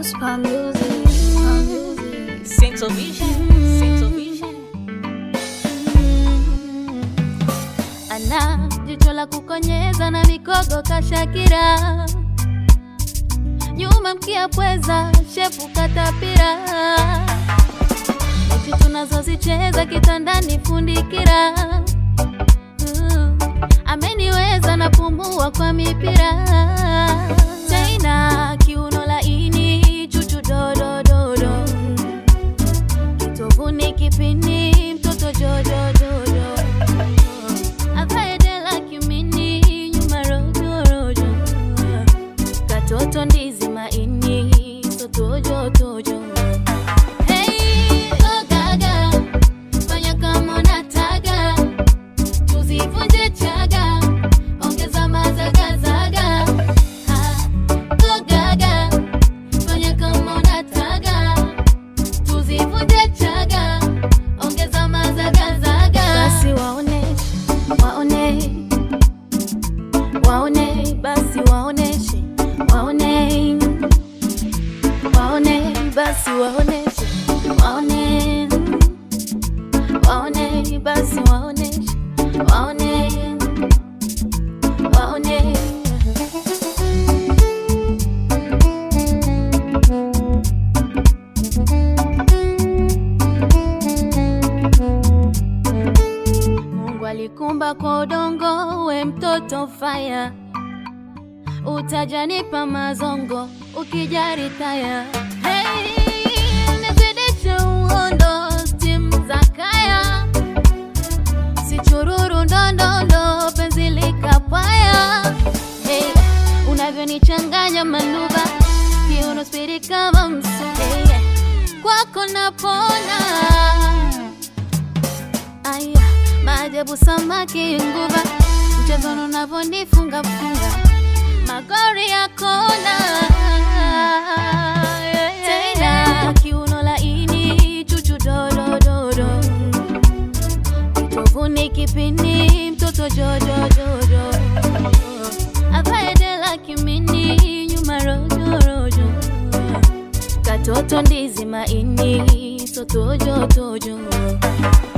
Spam music, spam music. Central Vision, Central Vision. Ana jicho la kukonyeza na mikogo kashakira, nyuma mkia pweza, shepu katapira, mechi tunazozicheza kitandani fundikira, Mm, ameniweza napumua kwa mipira tena kiuno laini chuchu dodododo kitovuni kipini mtoto jojojojo avaedela kimini nyuma rojorojo katoto ndizi maini sotojotojo Hey, oh gaga, fanya kama unataka, tuzivunje chaga, ongeza mazagazaga. Ha, oh gaga, fanya kama unataka, tuzivunje chaga, ongeza mazagazaga. Basi waoneshe, waone, waone, basi waoneshe, waone, waone, basi waoneshe, waone, waone, basi waoneshe, waone, waone. Mungu alikumba kwa udongo, we mtoto faya, utajanipa mazongo ukijari taya. Hey, nizidishe uondo, stim za kaya, sichururu ndondondo, penzi likapaya. Hey, unavyonichanganya manuba, kiuno spiri kama msuba, hey, kwako napona Aya, maajabu samaki nguva, mchezo unavyonifunga funga, magori ya kona tena, kiuno laini, chuchu dodododo, kitovuni kipini, mtoto jojojojo, avaedela kimini, nyuma rojorojo, katoto ndizi maini, sotojotojo